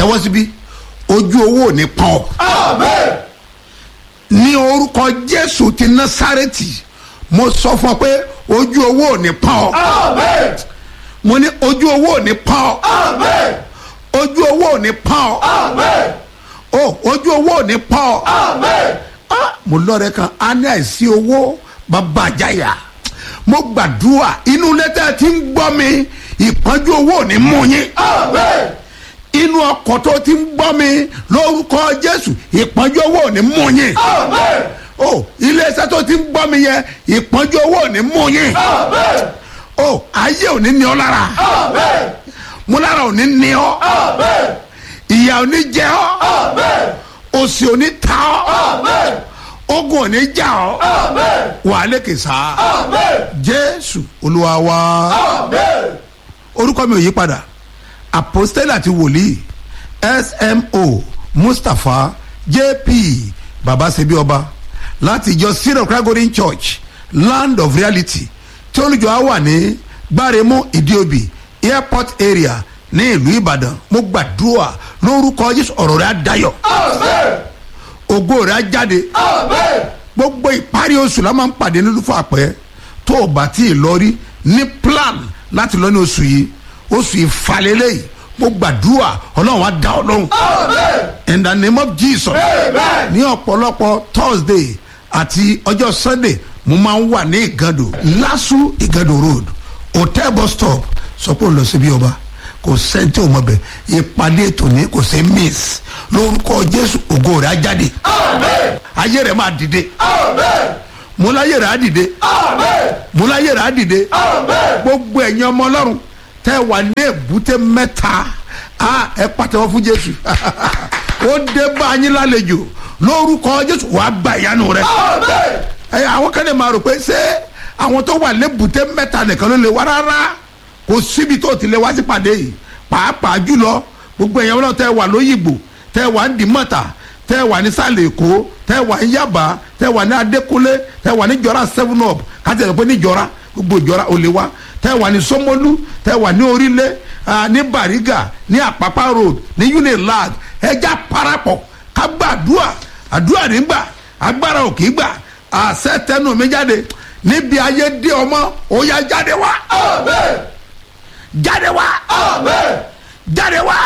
tẹ́wọ́ síbí ojú owó ò ní pọ́n ọ́ ní orúkọ jésù ti násárẹ́tì mo sọ fún ọ pé ojú owó ò ní pọ́n ọ́ mo ní ojú owó ò ní pọ́n ọ́ ojú owó ò ní pọ́n ọ́ o ojú owó ò ní pọ́n ọ́ Ah, mo lọ́rẹ̀ kan a ní àìsí owó bàbá àjáyà mo gbàdúrà inú lẹ́tà tí ń gbọ́ mi ìpọ́njú owó ò ní mú yín inú ọkọ̀ tó ti ń gbọ́ mi lórúkọ jésù ìpọ́njú owó ò ní mú yín o iléeṣẹ́ tó ti ń gbọ́ mi yẹn ìpọ́njú owó ò ní mú yín o ayé ò ní ní ọ lára mo lára ò ní ní ọ ìyà ò ní jẹ ọ òsì ò ní ta ọ ogun ò ní jà ọ wà á lékè sá jésù olúwa wa orúkọ mi ò yí padà apostole àti wòlíì smo mustapha jp babasebi ọba láti ìjọ syro kragorin church land of reality tí olùjọ á wà ní gbáremú ìdíòbí airport area ní ìlú ìbàdàn mo gbàdúrà lórúkọ jésù ọ̀rọ̀ rẹ̀ á dayọ̀ ògo rẹ̀ á jáde gbogbo ìparí oṣù la máa ń pàdé nínú fún àpẹ tó o bá tí ì lọ rí ní plan láti lọ ní oṣù yìí oṣù ìfàlélẹ̀ yìí mo gbàdúrà ọlọ́run á dá ọ lóhùn in the name of jesus ní ọ̀pọ̀lọpọ̀ thursday àti ọjọ́ sunday mo máa ń wà ní ìgàdò lásù ìgàdò road hotel bus stop sọ pé ó lọ síbi ọba kò sẹ́ńtì ò mọ̀ bẹ̀ ìpàdé tòní kò sí miss lórúkọ jésù ògo rẹ̀ á jáde ayé rẹ̀ máa dìde mo láyé rẹ̀ á dìde mo láyé rẹ̀ á dìde gbogbo ẹ̀yin ọmọ ọlọ́run tẹ́ wà ní èbúté mẹ́ta á ẹ pàtẹ́wọ́ fún jésù ó dé bá yín lálejò lórúkọ jésù wàá gba ìyanu rẹ ẹ àwọn kan lè máa rò pé ṣé àwọn tó wà lébùté mẹ́ta nìkan ló lè wá rárá kò síbi tó ti lè wá sí pàdé yìí pàápàá jùlọ gbogbo èèyàn náà tẹ́ wà lóyìnbó tẹ́ wà ní dìmọ́ta tẹ́ wà ní sàlẹ̀ èkó tẹ́ wà ní yaba tẹ́ wà ní adékúnlé tẹ́ wà ní jọra seven up káti ẹ̀ pé ní jọra gbogbo ìjọra ò lè wá tẹ́ wà ní sọmọlú tẹ́ wà ní orílẹ̀ ah, ní bariga ní àpápá road ní unilag ẹja parapọ̀ ká gbàdúrà àdúrà nígbà agbára ò kì í gbà àṣẹ tẹnu mi jáde níbi ayé dé ọmọ ó yá jáde wá jáde wá jáde wá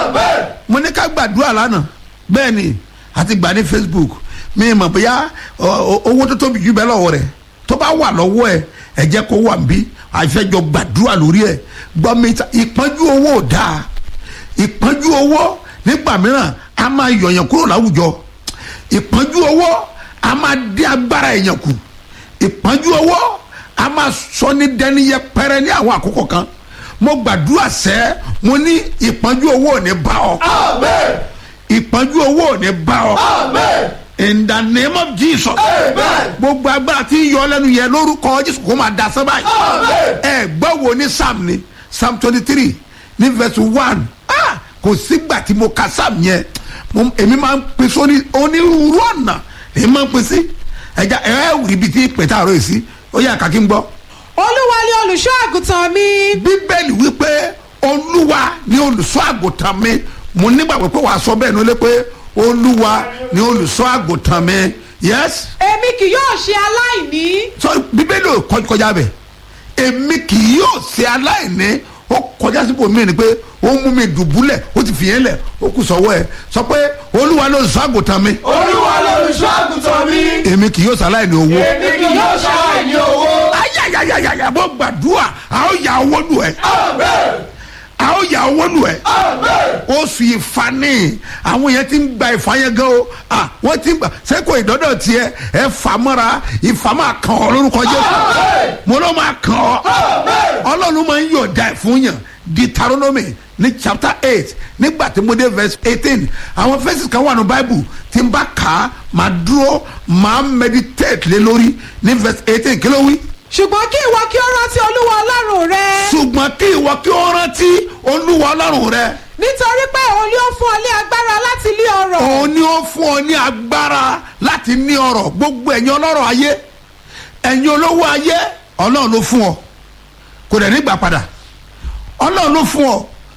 mo ní ká gbàdúrà lánàá bẹ́ẹ̀ ni àti gbà ní facebook mi mọ̀ bóyá ọ, ọ, owó tó tóbi jù bẹ́ẹ̀ lọ́wọ́ rẹ̀ tó bá wà lọ́wọ́ ẹ̀ ẹ jẹ́ kó wà nbí àfẹ́jọ gbàdúrà lórí ẹ̀ gbọ́ mi ta ìpọ́njú owó ò dáa ìpọ́njú owó nígbà mìíràn a máa yọ̀yàn kúrò láwùjọ ìpọ́njú owó a máa dín agbára èèyàn kù ìpọ́njú owó a máa sọ ní dẹni yẹpẹrẹ ní àwọn àkókò kan mo gbàdúrà sẹ́ mo ní ìpọ́njú owó ò ní bá ọ ìpọ́njú owó ò ní bá ọ in the name of jesus gbogbo agbára tí ń yọ lẹ́nu yẹn lórúkọ jésù kó máa da sábà yìí ẹ gbọ́ wo ní psalm ni psalm twenty three ní verse one ah kò sígbà tí mo ka psalm yẹn mo èmi máa ń pè sóní onírúurú ọ̀nà èmi máa ń pè sí ẹja ẹ ẹ ibi tí pẹ̀tà àrò yìí sí ó yà kàkí ń gbọ́ olúwa ni olùṣọ́ àgùntàn mi bíbélì wípé olúwa ni olùṣọ́ àgùntàn mi mo nígbàgbọ́ pé wàá sọ bẹ́ẹ̀ ní ó lé pé olúwa ni olùṣọ́ àgùntàn mi yes èmi kì yóò ṣe aláìní sọ bíbélì ò kọ- kọjá bẹ̀ èmi kì yóò ṣe aláìní ó kọjá sípò mí ni pé ó mú mi dùbúlẹ̀ ó ti fìyẹn lẹ̀ ó kù sọ́wọ́ ẹ̀ sọ pé olúwa ni olùṣọ́ àgùntàn mi olúwa lolùṣọ́ àgùntàn mi èmi kì yóò ṣe aláìní owó èmi kì yóò ṣàìní owó. ayayayayaya mo gbàdúrà a ó yà owó lù ẹ́ amen a ó yà owó lù ẹ́ amen oṣù ìfani àwọn yẹn ti ń gba ìfà yẹn gan o ah wọ́n ti ń gbà sẹ́kọ̀ ìdọ́dọ̀ tiẹ̀ ẹ fà mọ́ra ìfà máa kàn ọ́ lórúkọ jésù mo ló máa kàn ọ́ ọlọ́run máa ń yọ̀ọ̀da ẹ̀ fún yàn deuteronomy ní chapter eight nígbà tí mo dé verse eighteen àwọn verses kan wà ní bible tí n bá kà á máa dúró máa meditate lé lórí ní verse eighteen kí ló wí ṣùgbọ́n kí ìwọ kí ó rántí olúwa ọlọ́run rẹ ṣùgbọ́n kí ìwọ kí ó rántí olúwa ọlọ́run rẹ nítorí pé òun ni ó fún ọ ní agbára láti lé ọrọ̀ òun ni ó fún ọ ní agbára láti ní ọrọ̀ gbogbo ẹ̀yin ọlọ́rọ̀ ayé ẹ̀yin olówó ayé ọlọ́run ló fún ọ kò dẹ̀ nígbà padà ọlọ́run ló fún ọ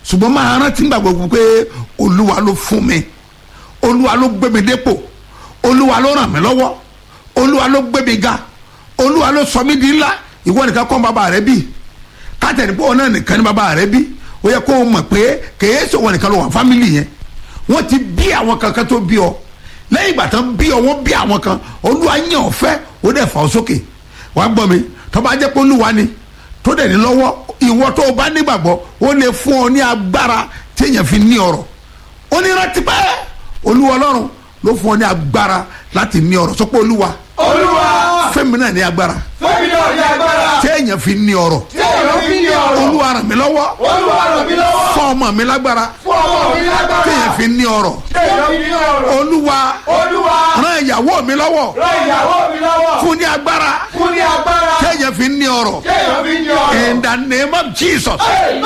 ṣùgbọ́n máa rántí gbà gbogbo pé olúwa ló fún mi olúwa ló gbé mi dépò olúwa ló ràn mí lọ́wọ́ olúwa ló gbé mi ga olúwa ló sọ mí di ńlá ìwọ nìkan kọ́ bàbá rẹ bí kátẹ́ni pé ọ̀nà nìkan ní bàbá rẹ bí ó yẹ kó o mọ̀ pé kèé sọ̀wọ́ nìkan ló wà fámìlì yẹn wọ́n ti bí àwọn kankan tó bí ọ lẹ́yìn ìgbà tán bí ọ wọ́n bí àwọn kan olúwa yàn ọ́ fẹ́ ó dẹ̀ fà ọ́ sókè wàá gbọ́ mi tó bá jẹ́ pé olúwa ni tó dẹ̀ ní lọ́wọ́ ìwọ tó o bá nígbàgbọ́ ó lè fún ọ ní agbára tí èèyàn fi ní ọ̀rọ̀ ó ní rántí pé olúwa ọlọ́run ló fún ọ ní agbára láti ní ọ̀rọ̀ sọ pé olúwa olúwa fẹ́mi náà ní agbára fẹ́mi náà ní agbára tí èèyàn fi ní ọ̀rọ̀ tí èèyàn fi ní ọ̀rọ̀ olúwa ràn mí lọ́wọ́ olúwa ràn mí lọ́wọ́ fún ọmọ mi lágbára fún ọmọ mi tí lágbára èèyàn fi ní ọ̀rọ̀ tí èèyàn fi ní ọ̀rọ̀ olúwa olúwa ràn ìyàwó mi lọ́wọ́ ràn ìyàwó mi lọ́wọ́ fún ní agbára fún ní agbára tí èèyàn fi ní ọ̀rọ̀ tí èèyàn fi ní ọ̀rọ̀ in the name of jesus. Amen.